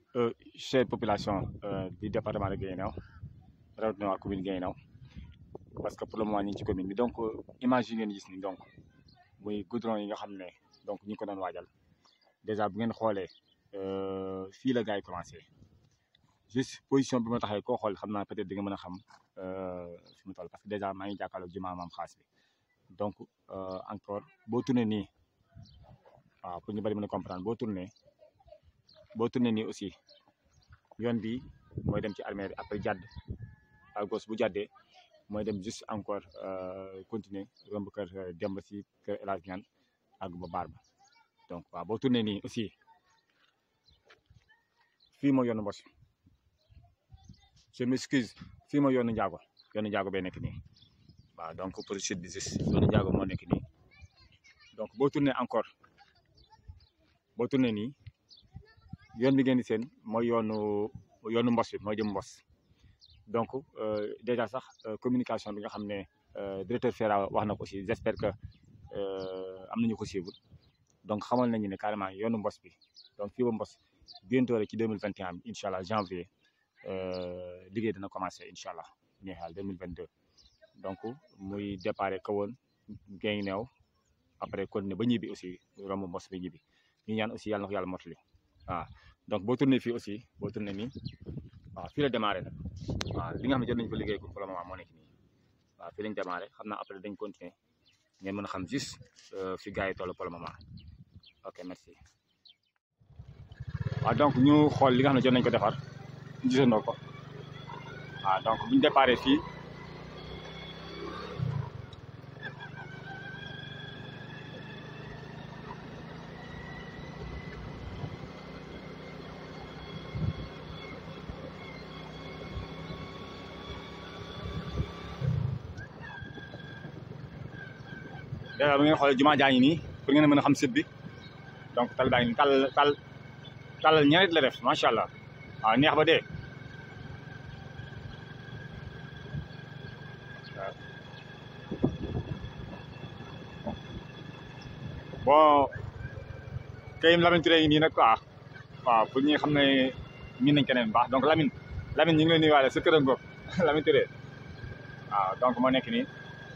chère population du département de Guinguinéo rawatina waa commune Guinguinéo parce que pour le moment ñu ngi ci commune bi donc image yi ngeen gis ni donc muy goudron yi nga xam ne donc ñu ngi ko doon waajal déjà bu ngeen xoolee fii la gars yi commencé juste position bi ma taxee koo xool xam naa peut-être di nga mën a xam fi mu toll parce que déjà maa ngi jàkkaarloog jumaa maam xaas bi donc encore boo tourné nii waaw pour ñu bari mën a comprendre boo tourné boo tourné nii aussi yoon bi mooy dem ci armée bi après jàdd à gauche bu jàddee mooy dem juste encore continuer romb kër Demba si kër El Hadj Niane àgg ba baar ba donc waaw boo tourné nii aussi fii mooy yoonu Mbos je m'excuse fii mooy yoonu Njaago yoonu Njaago bee nekk nii waaw donc pour sud bi juste yoonu Njaago moo nekk nii donc boo tourné encore boo tourné nii yoon bi ngeen di seen mooy yoonu yoonu Mbos bi mooy jëm Mbos donc déjà sax communication bi nga xam ne directeur FERA wax na ko aussi j'espère que am nañu ko suivre donc xamal nañu ne carrément yoonu Mbos bi donc fii ba Mbos bientôt rek ci deux mille vingt et un bi incha allah janvier liggéey dana commencé incha allah ñeexal deux mille vingt deux donc muy départ kawoon Guinguinéo après continuer ba ñibbi aussi romb Mbos ba ñibbi ñu ñaan aussi yàlla na ko yàlla motali waaw donc boo tourné fii aussi boo tourné nii waaw fii la démarré nag waaw li nga xam ne jot nañu ko liggéey pour le moment moo nekk nii waaw fii lañ démarré xam naa après dañ continuer ngeen mën a xam juste fi gars yi toll pour le moment ok merci. waaw donc ñu xool li nga xam ne jot nañ ko defar gisandoo ko waaw donc buñ déparé fii déjà bu ngeen xoolee jumaa jaa ngi nii pour ngeen mën a xam site bi donc tal baa ngi nii tal tal talal ñarit la def macha allah waaw neex ba dee bon kayim Lamine Touré ngi nii nag quoi waaw pour ñi xam ne miin nañ keneen baax donc Lamine Lamine ñu ngi lay nuyuwaale sa kër a ngoog Lamine Touré waaw donc moo nekk nii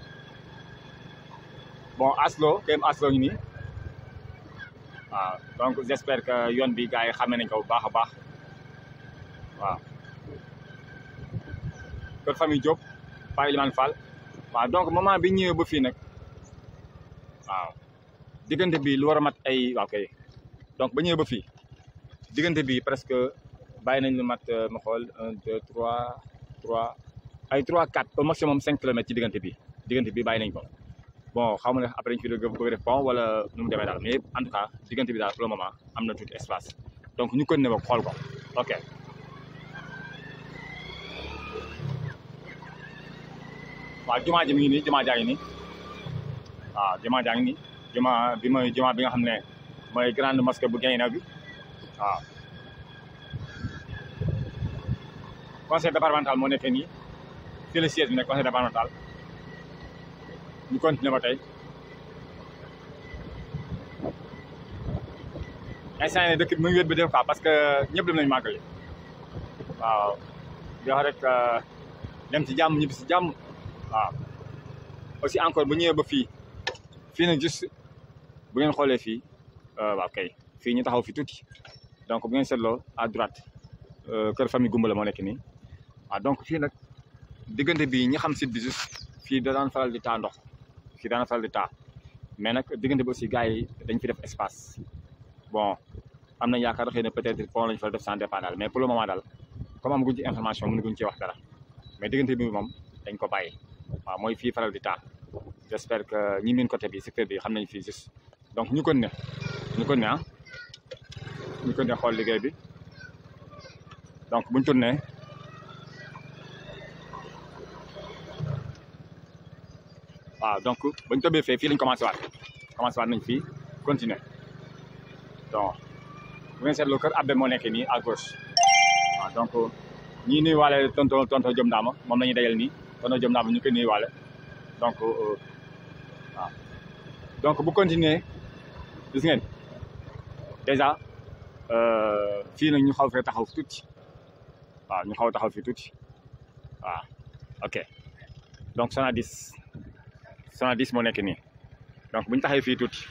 bon aslo kayim aslo ngi nii waaw donc j'espère que yoon bi gars yi xamee nañ ko bu baax a baax waaw kër famille Diop Paa Elimane Fall waaw donc moment bi ñëwee ba fii nag waaw diggante bi lu war a mat ay waaw kay donc ba ñëwee ba fii diggante bi presque bàyyi nañ lu mat ma xool un deux trois trois ay trois quatre au maximum cinq kilomètres ci diggante bi diggante bi bàyyi nañ ko bon xaw ma ne après ñu fi bëgg def pont wala nu mu demee daal mais en tout cas diggante bi daal pour le moment am na tuuti espace donc ñu continuer ba xool ko ok. waaw jumaa ji mi ngi nii jumaa jaa ngi nii waaw jumaa jaa ngi nii jumaa bi mooy jumaa bi nga xam ne mooy grande mosquée bu Guinguinéo bi waaw. conseil départemental moo nekkee nii fii la siège bi nekk conseil départemental. ñu continuer ba tey instant yii dëkk bi mu ngi wét bi def quoi parce que ñëpp dem nañu màggali waaw di wax rek dem ci jàmm ñibbi si jàmm waaw aussi encore bu ñëwee ba fii fii nag juste bu ngeen xoolee fii waaw kay fii ñu taxaw fi tuuti donc bu ngeen seetloo à droite kër famille Gumbala moo nekk nii waaw donc fii nag diggante bi ñi xam site bi juste fii da daan faral di taa ndox fii daana faral di taa mais nag diggante bi aussi gars yi dañ fi def espace bon am nañ yaakaar xëy na peut-être pont lañ fa def sans départ daal mais pour le moment daal comme amaguñ ci information mënaguñ ci wax dara mais diggante bi moom dañ ko bàyyi waaw mooy fii faral di taa j'espère que ñi miin côté bi secteur bi xam nañ fii juste donc ñu kon ne ñu kon ne ah ñu kon ne xool liggéey bi donc buñ tourné waaw donc bañ tombee fee fii lañ commencé waat commencé waat nañ fii continuer donc bu ngeen seetloo kër Abbe moo nekkee nii à gauche waaw donc ñii nuyu waale tonto tonto Jom Ndaama moom la ñuy dajal nii tonto Jom Ndaama ñu koy nuyu waale donc waaw donc bu continuer gis ngeen déjà fii nag ñu xaw fee taxaw tuuti waaw ñu xaw taxaw fii tuuti waaw ok donc Sonadis Sonadis moo nekk nii donc bu ñu taxawee fii tuuti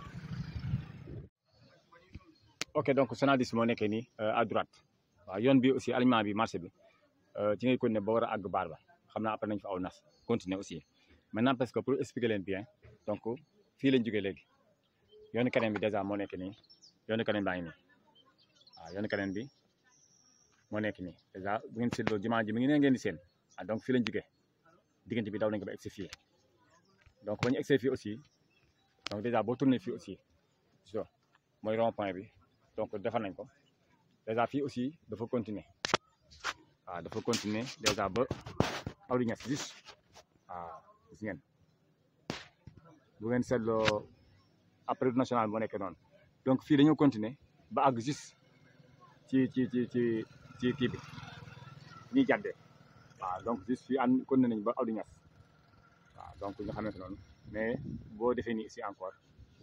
ok donc Sonadis moo nekkee nii à droite waaw yoon bi aussi alignement bi marché bi ci ngay continuer ba war a àgg baar ba xam naa après nañ fa aw nas continuer aussi maintenant parce que pour expliquer leen bien donc fii lañ jógee léegi yoonu keneen bi dèjà moo nekk nii yoonu keneen baa ngi nii waaw yoonu keneen bi moo nekk nii dèjà bu ngeen seetloo jumaa ji mi ngi ne ngeen di seen ah donc fii lañ jógee diggante bi daw nañ ko ba egsi fii donc ba ñu egsee fii aussi donc dèjà boo tourné fii aussi so mooy rond point bi donc defar nañ ko dèjà fii aussi dafa continuer waaw dafa continuer dèjà ba Awdi Niass juste waaw gis ngeen bu ngeen seetloo après national moo nekk noonu donc fii dañoo continuer ba àgg juste ci ci ci ci ci kii bi ñuy jàddee waaw donc juste fii ànd continuer nañ ba Awdi Niass waaw donc ñu xamante noonu mais boo defee nii ici encore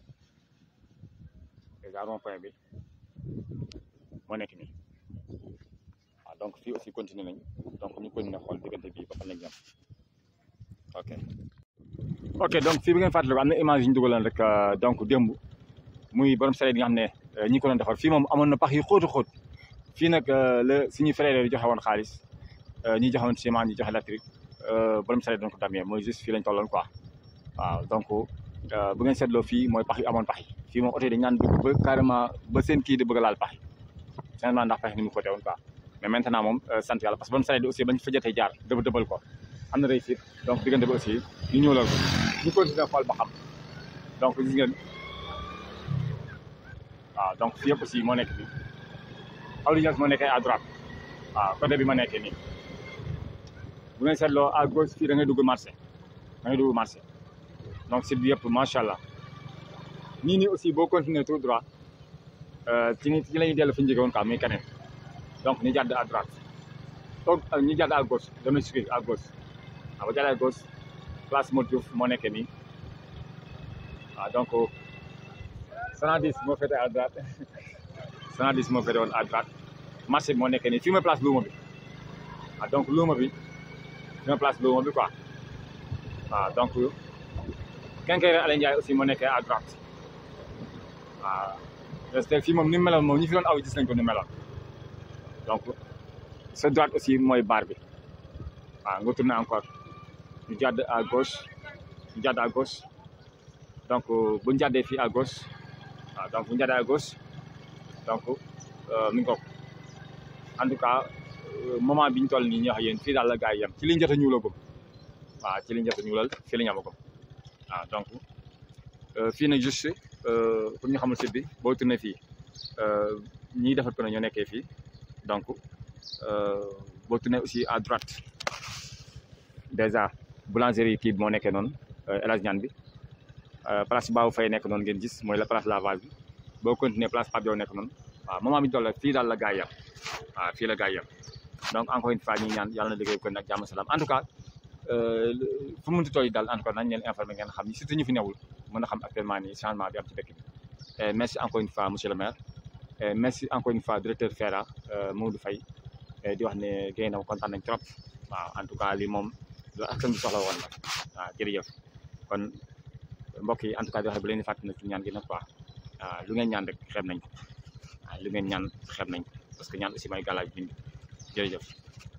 déjà rond point bi moo nekk nii waaw donc fii aussi continuer nañ donc ñu continuer xool diggante bii ba fan lañ jëm ok ok donc fii bi ngeen fàttaliku am na image yi ñu dugaloon rek donc démb muy borom sareet yi nga xam ne ñi ko doon defar fii moom amoon na pax yu xóotu xóot fii nag la suñuy frère yi joxe woon xaalis ñi joxe woon ciment ñi joxe électrique borom sareet doon ko damee mooy juste fii lañ tolloon quoi waaw donc bu ngeen seetloo fii mooy pax yu amoon pax yi fii moom oto yi dañ naan dugg ba carrément ba seen kii di bëgg a laal pax yi finalement ndax pax ni mu ko teewoon quoi mais maintenant moom sant yàlla parce que borom sareet yi aussi bañ fa jotee jaar dëbb dëbbal ko am na réussite donc diggante bi aussi ñu ñëw lool ko ñu continuer xool ba xam donc gis ngeen waaw donc fii yëpp aussi moo nekk nii Awdi Niass moo nekkee à droite waaw côté bi ma nekkee nii bu ngeen seetloo à gauche fii da ngay dugg marché da ngay dugg marché donc site bi yëpp macha allah nii nii aussi boo continuer tout droit ci ni ci la ñuy dellu fi ñu jóge woon quoi muy keneen donc ñu jàdd à droite donc ñu jàdd à gauche dama excuse à gauche waaw ba jàdd à gauche place Modou Diouf moo nekkee nii waaw donc Sonadis moo féete à droite Sonadis moo féete woon à droite marché bi moo nekkee nii fii mooy place luuma bi waaw donc luuma bi fii mooy place luuma bi quoi waaw donc Quincaillerie Alain Ndiaye aussi moo nekkee à droite waaw parce que fii moom ni mu meloon moom ñi fi doon aw gis nañ ko ni meloon donc sa droite aussi mooy bar bi waaw nga tourné encore ñu jàdd à gauche ñu jàdd à gauche donc bu ñu jàddee fii à gauche waaw donc bu ñu jàddee à gauche donc mi ngi ko en tout cas moment bi ñu toll nii ñu wax yéen fii daal la gars yi yem ci liñ jot a ñuulagum waaw ci liñ jot a ñuulal fii la ñu amagum waaw donc fii nag juste pour ñu xamul site bi boo tourné fii ñiy defar ko ñoo nekkee fii donc boo tourné aussi à droite déjà boulangerie kii bi moo nekkee noonu El Hadj Niane bi place Babou Faye nekk noonu ngeen gis mooy la place lavage bi boo continuer place Pape Diaw nekk noonu waaw moment bi ñu toll fii daal la gaa yam waaw fii la gaa yam donc encore une fois ñi ñaan yàlla na liggéey ko nag jàmm salaam en tout cas fu mu munti toll daal en tout cas nañ leen informer ngeen xam ni surtout ñu fi newul mën a xam actuellement nii changement bi am ci dëkk bi merci encore une fois monsieur le maire merci encore une fois directeur FERA Maodo Faye di wax ne géy na kontaan nañ trop waaw en tout cas lii moom loolu askan bi soxla woon la waaw jërëjëf kon mbokk yi en tout cas di wax bu leen di fàttali ci ñaan gi nag quoi waaw lu ngeen ñaan rek xeeb nañ ko waaw lu ngeen ñaan xeeb nañ ko parce que ñaan aussi may gàllaaj bind jërëjëf